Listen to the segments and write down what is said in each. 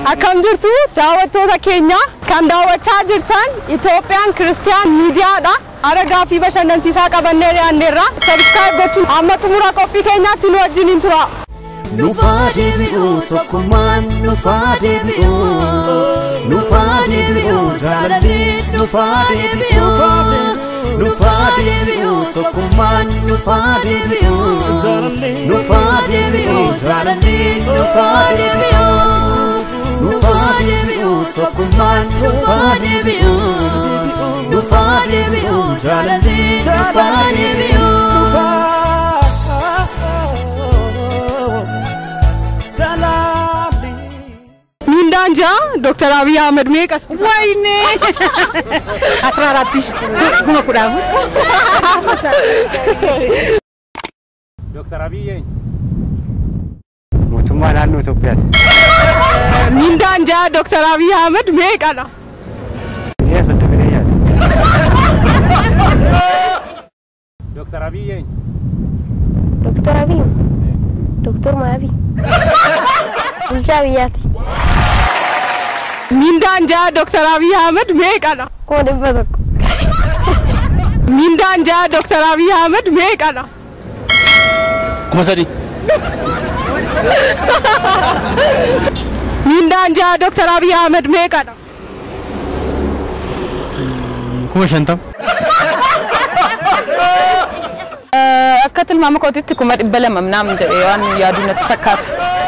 Akkam jirtu daawwattoota keenya kan daawwachaa jirtan Itoophiyaan Kiristiyaan Miidiyaadha. Aragaa fi bashannansiisaa qabannee dhiyaanneerra. Sabiskiraayib gochuun amma xumura qophii keenyaatti nu wajjiniin tura. Nufaa deebi'uu tokkummaan nufaa deebi'uu nufaa deebi'uu jaalallee nufaa deebi'uu nufaa deebi'uu tokkummaan nufaa deebi'uu nufaa deebi'uu jaalallee nufaa deebi'uu nufaa deebi'uu tokkummaan nufaa deebi'uu nufaa deebi'uu jaalallee nufaa deebi'uu. Miindaan ja'a Dooktar Abiy Ahmed meeqas? ወይኔ አስራ አራት ሺህ kuma kudha afur Dooktar Abiy eenyu? mootummaa naannoo Itoophiyaati. Miindaan ja'a Dooktar Abiy Ahmed meeqadha? Biyya soddomii yaada. Dooktar Abiy eenyu? Doktor Abiy Doktor Maabii Bulchaa biyyaati. Miindaan ja'a Dooktar Abiy Ahmed meeqadha? Kuma dhibba tokko. Miindaan ja'a Dooktar Abiy Ahmed meeqadha? Kuma sadi. Miindaan ja'a Dooktar Abiy Ahmed meeqadha? Kuma shantam. akka tilmaama kootitti kuma dhibba lama minaamin jedhee waan yaadu natti fakkaata.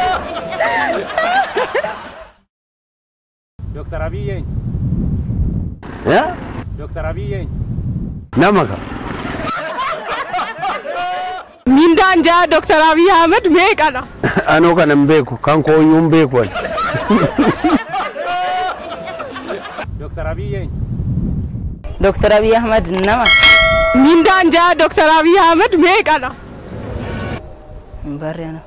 Dooktar Abiy eenyu? Yaa Dooktar Abiy eenyu? nama qaba. Miindaan ja'a Dooktar Abiy Ahmed meeqadha? Anoo kana hin beeku kan kooyyuu hin beeku ani. Dooktar Abiy eenyu? Dooktar Abiy Ahmad nama Miindaan ja'a Dooktar Abiy Ahmed meeqadha? hin barreena.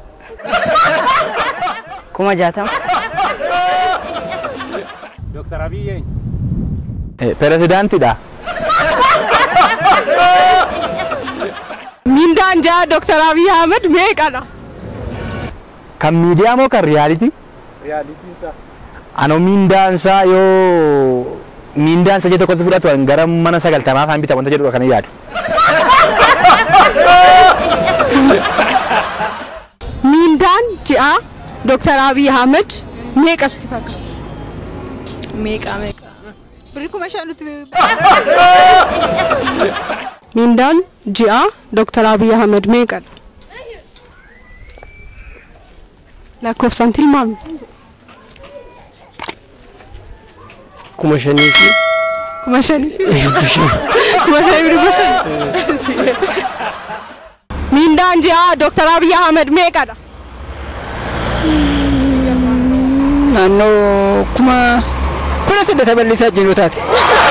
Kuma jaatama. Dooktar Abiy eenyu? Pirezidaantiidha. Miindaan ja'a Dooktar Abiy Ahmed meeqadha? Kan miidiyaa moo kan riyaalitii? Riyaaliitiinsa. Anoo miindaansaa yoo miindaansa jedhe tokkotti fudhatu ani gara mana sagaltamaa kan bita wanta jedhudha kan hin yaadu. Miindaan ja'a Dooktar Abiy Ahmed meeqasti fakkaata? Meeqa meeqa? Birri kuma shan nuti. Miindaan ja'a Dooktar Abiy Ahmed meeqadha? Lakkoofsaan tilmaamte. Kuma shanii fi Kuma shanii fi kuma shanii fi dhibba shanii. Miindaan ja'a Dooktar Abiy Ahmed meeqadha? naannoo kuma kudha saddeeta bal'isaa jiru taate.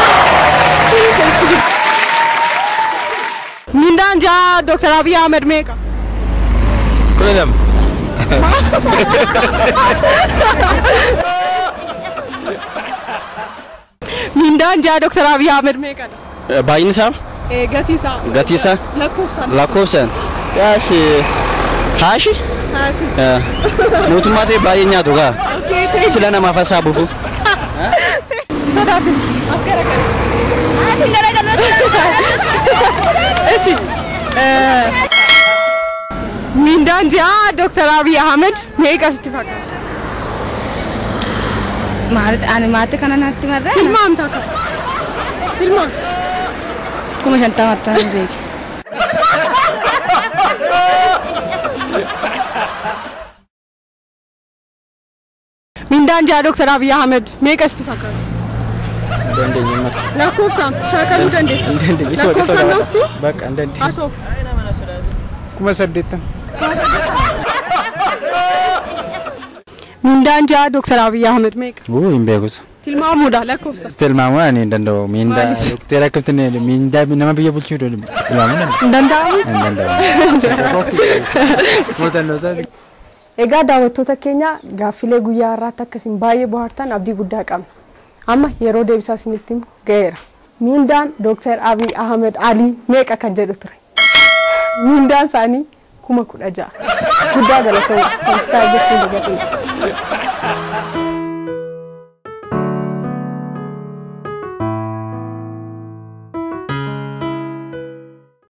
Miindaan ja'a Dooktar Abiy Ahmed meeqa? Kudha lama. Miindaan ja'a Dooktar Abiy Ahmed meeqadha? Baay'inni isaa Ee gatii isaa. gatii isaa Lakkoofsaan. lakkoofsaan yaashi haashi Haashii. mootummaa ta'e baay'ee nyaatu gaa sila namaaf hassaabufu. Sodaatu. As garagara. Eshi. Miindaan ja'a Dooktar Abiy Ahmed meeqasti fakkaata? Maalitti ani maatii kana natti marraa? Tilmaamta akka. Tilmaam. Kuma shantama ta'an jeeti. Miindaan ja'a Dooktar Abiy Ahmed meeqasti fakkaata? Dandeenya ammas. Lakkoofsaan shaakaluu dandeessa. Dandeenya. Lakkoofsaan nufti? Bakka hin dandeenya. Haa ta'u. Kuma saddeettan. Miindaan ja'a Dooktar Abiy Ahmed meeqa? Uu hin beekusa. Tilmaamuudha lakkoofsa. Tilmaamuu ani hin danda'u. Miindaa Maaliif? doktera akkamitti miindaa nama biyya bulchuu tilmaamuu danda'u. Hin danda'amu? Hin danda'u. Muuxannoo isaati. Egaa daawwattoota keenya gaaffilee guyyaa har'aatti akkasiin baay'ee bohaartan abdii guddaa qabna. Amma yeroo deebisaa isinitti himu ga'eera. Miindaan Dooktar Abiy Ahmed Alii meeqa kan jedhu ture. Miindaan isaanii kuma kudha ja'a. Guddaa galatoomna. Sabiskiraayib gochuun dagatina.